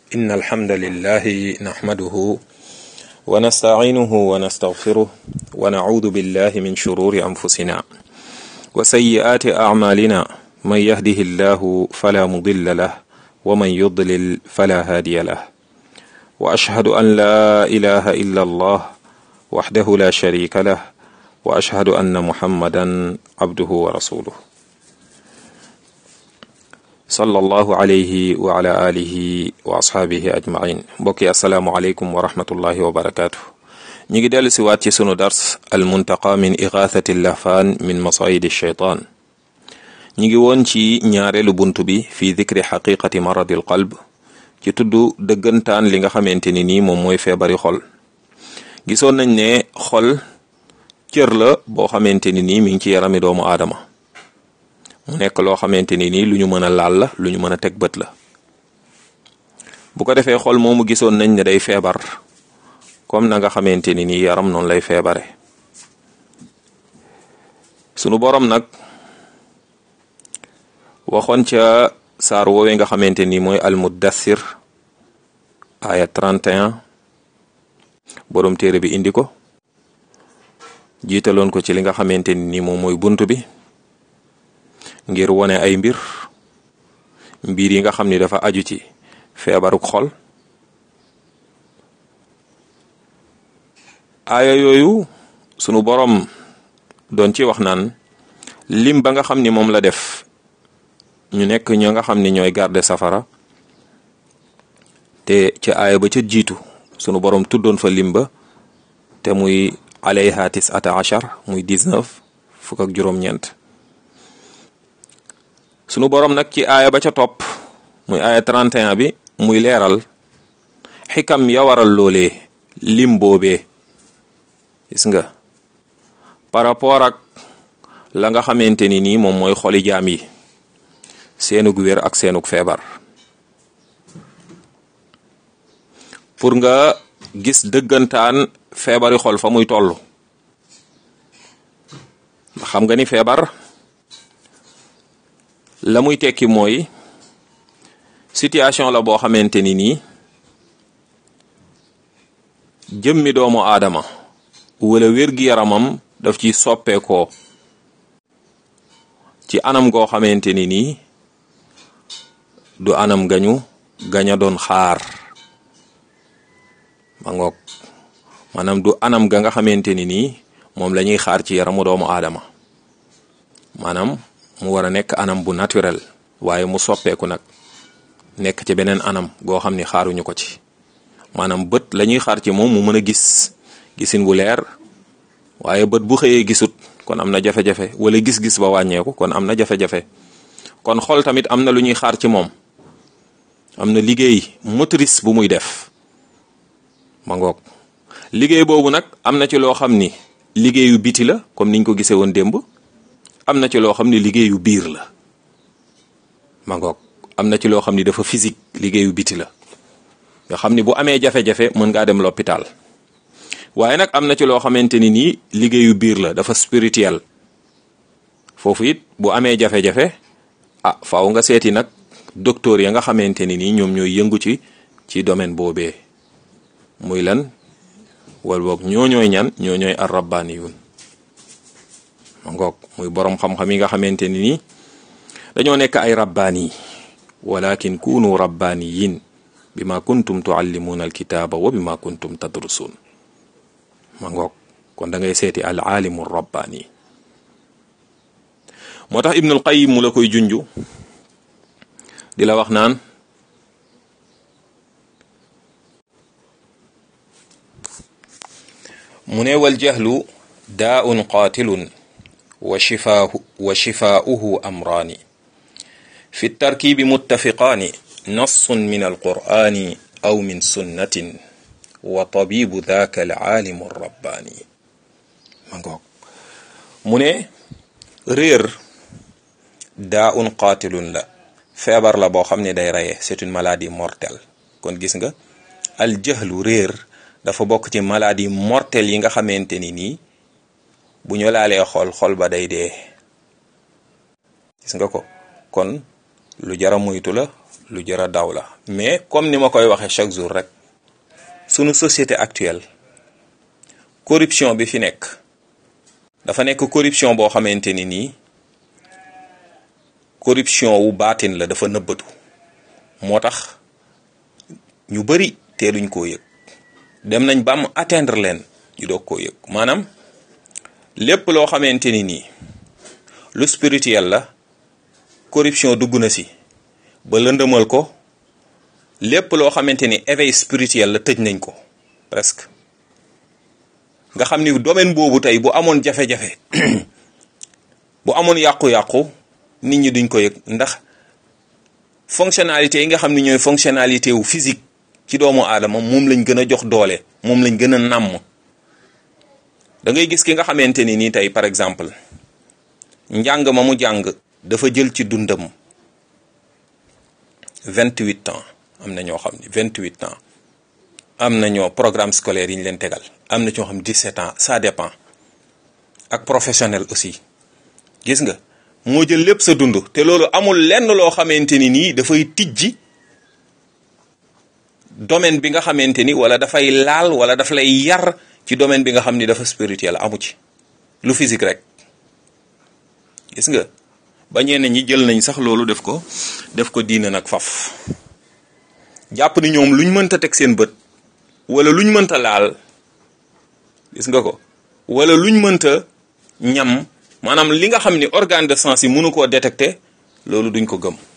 إن الحمد لله نحمده ونستعينه ونستغفره ونعوذ بالله من شرور أنفسنا وسيئات أعمالنا من يهده الله فلا مضل له ومن يضلل فلا هادي له وأشهد أن لا إله إلا الله وحده لا شريك له وأشهد أن محمدا عبده ورسوله sallallahu alayhi wa ala alihi wa ashaabihi ajmain mbokki asalaamualeykum wa rahmatullahi wa barakaatu ñi ngi dellu si waat ci sunu dars al muntaqa min igathati lahfaan min masayidi shaytaan ñi ngi woon ci ñaareelu bunt bi fi dikri xaqiqati maradi al qalb ci tudd dëggantaan li nga xamante ni nii moom mooy feebari xol gisoon nañ ne xol cër la boo xamante ni nii mi ngi ci yarami doomu aadama mu nekk loo xamante ni nii lu ñu mën a laal la lu ñu mën a teg bët la bu ko defee xol moomu gisoon nañ ne day feebar comme na nga xamante ni nii yaram noonu lay feebare sunu borom nag waxoon ca saar woowee nga xamante ni mooy almuddassir aya 31 borom téere bi indi ko jiitaloon ko ci li nga xamante ni nii moom mooy bunt bi ngir wone ay mbir mbir yi nga xam ni dafa aju ci feebaruk xol aaya yooyu sunu borom doon ci wax naan lim ba nga xam ni moom la def ñu nekk ñoo nga xam ni ñooy garde safara te ca aaya ba ca jiitu sunu borom tuddoon fa lim ba te muy alayha tisata achar muy 19 fukk ak juróom-ñeent sunu borom nag ci aaya ba ca topp muy aaya 31 bi muy leeral xikam ya waral loolee lim boobee gis nga par rapport ak la nga xamante ni nii moom mooy xoli jaam yi seenug wér ak seenug feebar pour nga gis dëggantaan feebari xol fa muy toll xam nga ni feebar la muy tekki mooy situation la boo xamante ni nii jëmmi doomu aadama wala wér-gi-yaramam daf ci soppeekoo ci anam goo xamante ni nii du anam gañu gaña doon xaar ma ngoog maanaam du anam ga nga xamante ni nii moom la ñuy xaar ci yaramu doomu aadama maanaam mu war a nekk anam bu naturel waaye mu soppeeku nag nekk ci beneen anam goo xam ni xaaruñu ko ci maanaam bët la ñuy xaar ci moom mu mën a gis gisin bu leer waaye bët bu xëyee gisut kon am na jafe-jafe wala gis-gis ba wàññeeku kon am na jafe-jafe kon xol tamit am na lu ñuy xaar ci moom am na liggéey motrice bu muy def ma ngoog liggéey boobu nag am na ci loo xam ni liggéeyu biti la comme niñ ko gisee woon démb am na ci loo xam ne liggéeyu biir la ma ngoog am na ci loo xam ni dafa physique liggéeyu biti la nga xam ni bu amee jafe-jafe mën ngaa dem l'hôpital waaye nag am na ci loo xamante ni nii liggéeyu biir la dafa spirituel foofu it bu amee jafe-jafe ah faaw nga seeti nag docteur ya nga xamante ni nii ñoom ñooy yëngu ci ci domaine boobee muy lan wal boog ñoo ñooy ñan ñoo ñooy ar rabbaaniyun ma ngoog muy borom xam-xam yi nga xamante ni nii dañoo nekk ay rabbaani walakin kunu rabbaaniyin bima kuntum tuallimuuna alkitaaba wa bima kuntum tadrusuun ma ngoog kon da ngay seeti al aalimu rabbaani moo tax ibnul qayim mu la koy junju di la wax naan mu ne wal jahlu daaun qaatilun wa shifaahu wa shifaauhu amraani fi tarkiibi muttafiqaani nassun min alqur'aani aw min sunnatin wa tabibu daaka alaalimu rabbaani ma ngoog mu ne réer daaun qaatilun la feebar la boo xam ne day reye c'est une maladie mortelle kon gis nga al jahlu réer dafa bokk ci maladie mortelle yi nga xamante ni nii bu ñu laalee xol xol ba day dee gis nga ko kon lu jara moytu la lu jara daw la mais comme ni ma koy waxee chaque jour rek sunu société actuelle corruption bi fi nekk dafa nekk corruption boo xamante ni nii corruption wu baatin la dafa nëbbatu moo tax ñu bari teeluñ koo yëg dem nañ ba mu atteindre leen ñu doog koo yëg maanaam lépp loo xamante ni nii lu spirituel la corruption dugg na si ba lëndëmal ko lépp loo xamante ni éveil spirituel la tëj nañ ko presque nga xam ni domaine boobu tey bu amoon jafe-jafe bu amoon yàqu-yàqu nit ñi duñ ko yëg ndax fonctionnalité yi nga xam ni ñooy fonctionnalité wu physique ci doomu aadama moom lañ gën a jox doole moom lañ gën a nàmm da ngay gis ki nga xamante ni nii tey par exemple njàng ma mu jàng dafa jël ci dundam vingt-huit ans am na ñoo xam ni vingt-huit ans am na ñoo programme scolaire yi ñu leen tegal am na ñoo xam dix-sept ans ça dépend ak professionnel aussi gis nga moo jël lépp sa dund te loolu amul lenn loo xamante ni nii dafay tijji domaine bi nga xamante ni wala dafay laal wala daf lay yar ci domaine bi nga xam ni dafa spirituel amu ci lu physique rek gis nga ba ñenn ñi jël nañ sax loolu def ko def ko diina nag faf jàpp ni ñoom luñ mënta teg seen bët wala luñ mënta laal gis nga ko wala luñ mënta ñam maanaam li nga xam ni organe de sens yi mënu koo détecter loolu duñ ko gëm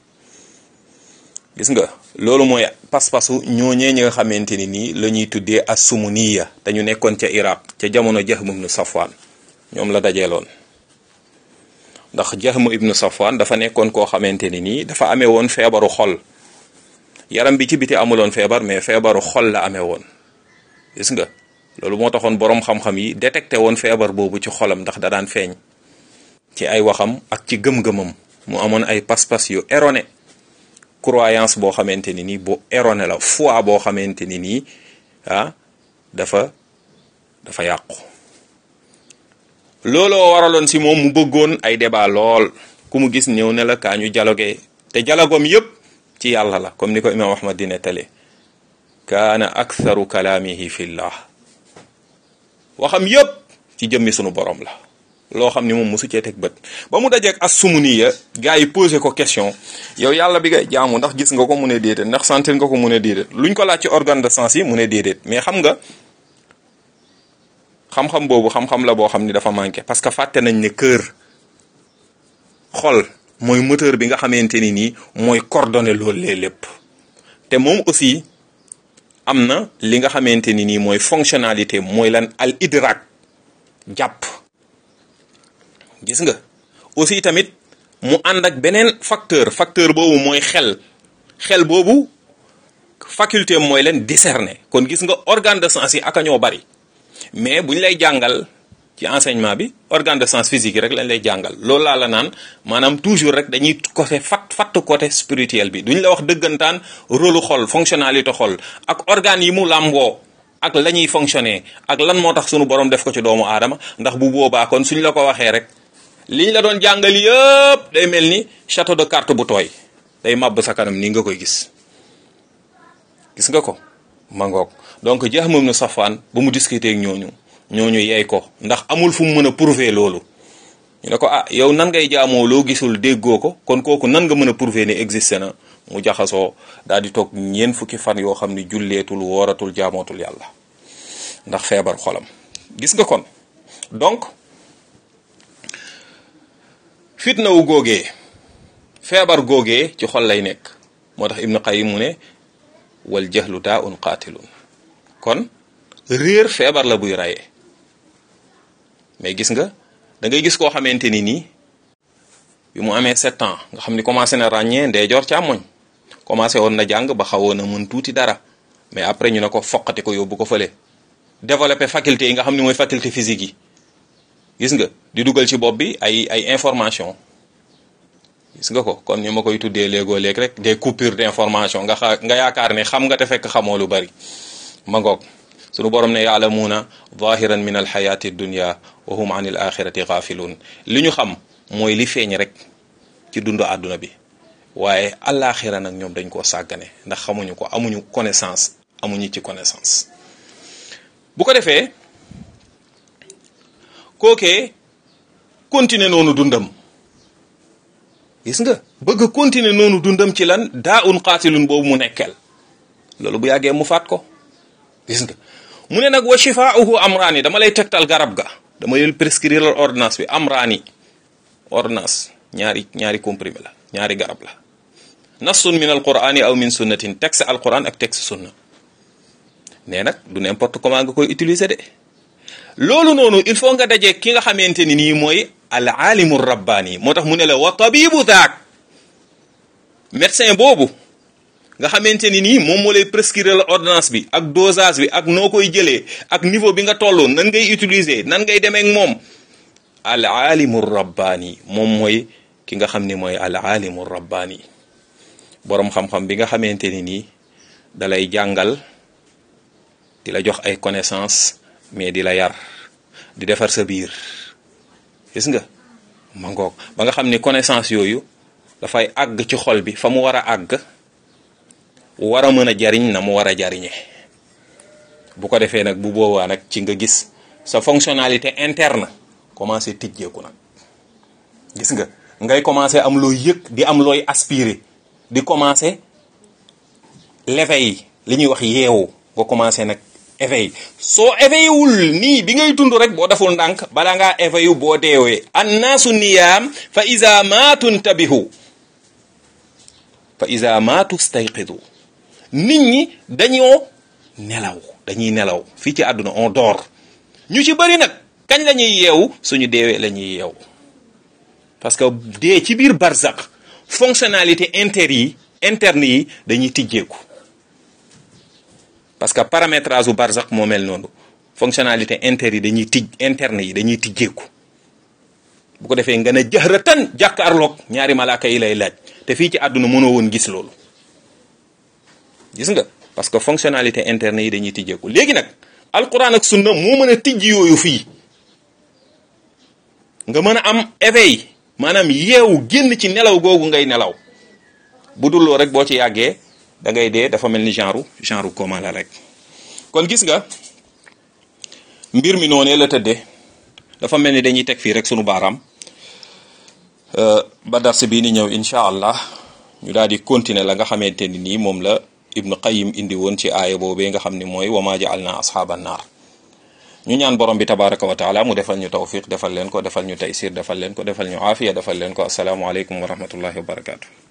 gis nga loolu mooy pas-pasu ñooñee ñi nga xamante ni nii la ñuy tuddee as-sumuniya te ñu nekkoon ca Iraq ca jamono Jahm ibn Safwan ñoom la dajeeloon ndax Jahm ibn Safwan dafa nekkoon koo xamante ni nii dafa amee woon feebaru xol yaram bi ci biti amuloon feebar mais feebaru xol la amee woon gis nga loolu moo taxoon boroom xam-xam yi détecté woon feebar boobu ci xolam ndax da daan feeñ ci ay waxam ak ci gëm-gëmam mu amoon ay pas-pas yu erroné croyance boo xamante ni nii bu erroné la foi boo xamante ni nii ah dafa dafa yàqu looloo waraloon si moom mu bëggoon ay débat lool ku mu gis ñëw ne la kaa ñu dialogué te dialogoom yépp ci yàlla la comme ni ko imam ahmad di nettali kaana aktharu kalaamihi fillah waxam yépp ci jëmmi sunu borom la loo xam ni moom mosu cee teg bët ba mu dajeek as sumuniya gars yi posé ko question yow yàlla bi ngay jaamu ndax gis nga ko mu ne déedéet ndax sentir nga ko mu ne déedéet luñ ko laaj ci organe de sens yi mu ne déedéet mais xam nga xam-xam boobu xam-xam la boo xam ni dafa manqué parce que fàtte nañ ne cœur xol mooy moteur bi nga xamante ni nii mooy coordonné loolu lee lépp te moom aussi am na li nga xamante ni nii mooy fonctionnalité mooy lan al idrak jàpp gis nga aussi tamit mu ànd ak beneen facteur facteur boobu mooy xel xel boobu faculté mooy leen discerner kon gis nga organe de sens yi aka ñoo bari mais bu ñu lay jàngal ci enseignement bi organe de sens physique yi rek lañ lay jàngal loolu laa la naan maanaam toujours rek dañuy côté fat fatt côté spirituel bi duñ la wax dëggantaan rôle xol fonctionnalité xol ak organes yi mu làmboo ak la ñuy fonctionner ak lan moo tax sunu borom def ko ci doomu aadama ndax bu boobaa kon suñ la ko waxee rek liñ la doon jàngal yëpp day mel ni château de carte bu tooy day màbb sa kanam nii nga koy gis gis nga ko mangoog donc Jahm ibn Safwan ba mu discuter ak ñooñu ñooñu yeey ko ndax amul fu mu mën a prouver loolu ñu ne ko ah yow nan ngay jaamoo loo gisul déggoo ko kon kooku nan nga mën a prouver ne existé na mu jaxasoo daal di toog ñeent fukki fan yoo xam ni julleetul wooratul jaamootul yàlla ndax feebar xolam gis nga kon donc fitna wu góogee feebar góogee ci xol lay nekk moo tax Ibnu Qayyim mu ne wal jahlu daa un qaatilun kon réer feebar la buy rayee mais gis nga da ngay gis koo xamante ni nii bi mu amee sept ans nga xam ni commencé na ràññee ndeyjoor càmmoñ commencé woon na jàng ba xawoon na mën tuuti dara mais après ñu ne ko foqati ko yóbbu ko fële développer faculté yi nga xam ni mooy faculté physique yi gis nga di dugal ci bopp bi ay ay information gis nga ko comme ni ma koy tuddee léegoo léeg rek des coupures d'information nga xa nga yaakaar ne xam nga te fekk xamoo lu bari ma ngoog sunu borom ne yaalamuuna zahiran min alxayati dunya wa hum an il axirati gafilun li ñu xam mooy li feeñ rek ci dundu àdduna bi waaye àllaaxira nag ñoom dañ koo sàggane ndax xamuñu ko amuñu connaissance amuñu ci connaissance bu ko defee kookee continuer noonu dundam gis nga bëgg continuer noonu dundam ci lan daa un qaatilun boobu mu nekkeel loolu bu yàggee mu faat ko gis nga mu ne nag wa shifaauhu amraani dama lay tegtal garab ga dama lay prescrire la ordonnance bi amraani ordonnance ñaari ñaari comprimé la ñaari garab la nassun min alqurani aw min sunnatin texte alquran ak texte sunna nee nag du n'importe comment nga koy utiliser de loolu noonu il faut nga dajee ki nga xamante ni nii mooy al alimu rabbaani moo tax mu ne la wa tabibu daak médecin boobu nga xamante ni nii moom moo lay prescrire la ordonnance bi ak dosage bi ak noo koy jëlee ak niveau bi nga toll nan ngay utiliser nan ngay demee ak moom al alimu rabbaani moom mooy ki nga xam ne mooy al alimu rabbaani boroom xam-xam bi nga xamante ni nii dalay jàngal di la jox ay connaissance mais di la yar di defar sa biir gis nga ma ngoog ba nga xam ni connaissance yooyu dafay àgg ci xol bi fa mu war a àgg war a mën a jariñ na mu war a jariñe bu ko defee nag bu boobaa nag ci nga gis sa fonctionnalité interne commencé tijjeeku nag gis nga ngay commencé am looy yëg di am looy aspirer di commencé l'éveil li ñuy wax yeewu nga commencé nag éveil soo éveillé wul nii bi ngay dund rek boo deful ndànk bala ngaa éveillé boo deewee annaasu niyaam fa iza maatu ntabihu fa iza maatu stayqidu nit ñi dañoo nelaw dañuy nelaw fii ci àdduna on dort ñu ci bëri nag kañ la ñuy yeewu suñu deewee la ñuy yeewu parce que dee ci biir barzak fonctionnalité inter yi interne yi dañuy tijjeeku parce que paramétrage u barzak moo mel noonu fonctionnalité inter yi dañuy tij interne yi dañuy tijjeeku bu ko defee nga ne jahratan jàkkaarloog ñaari malaaka yi lay laaj te fii ci àdduna mënoo woon gis loolu gis nga parce que fonctionnalité interne yi dañuy tijjeeku léegi nag alquran ak sunna moo mën a tijji yooyu fii nga mën a am éveil maanaam yeewu génn ci nelaw googu ngay nelaw bu dul loo rek boo ci yàggee da ngay dee dafa mel ni genre genre coma la rek kon gis nga mbir mi noonee la tëddee dafa mel ni dañuy teg fii rek sunu baaraam ba dars bii ni ñëw incha allah ñu daal di continuer la nga xamante ni nii moom la ibnu qayim indi woon ci aaya boobee nga xam ni mooy wama ja'alna ashaban naar ñu ñaan borom bi tabaraka wa taala mu defal ñu tawfiq defal leen ko defal ñu taysir defal leen ko defal ñu aafiya defal leen ko asalaamu aleykum wa rahmatullahi wa barakatu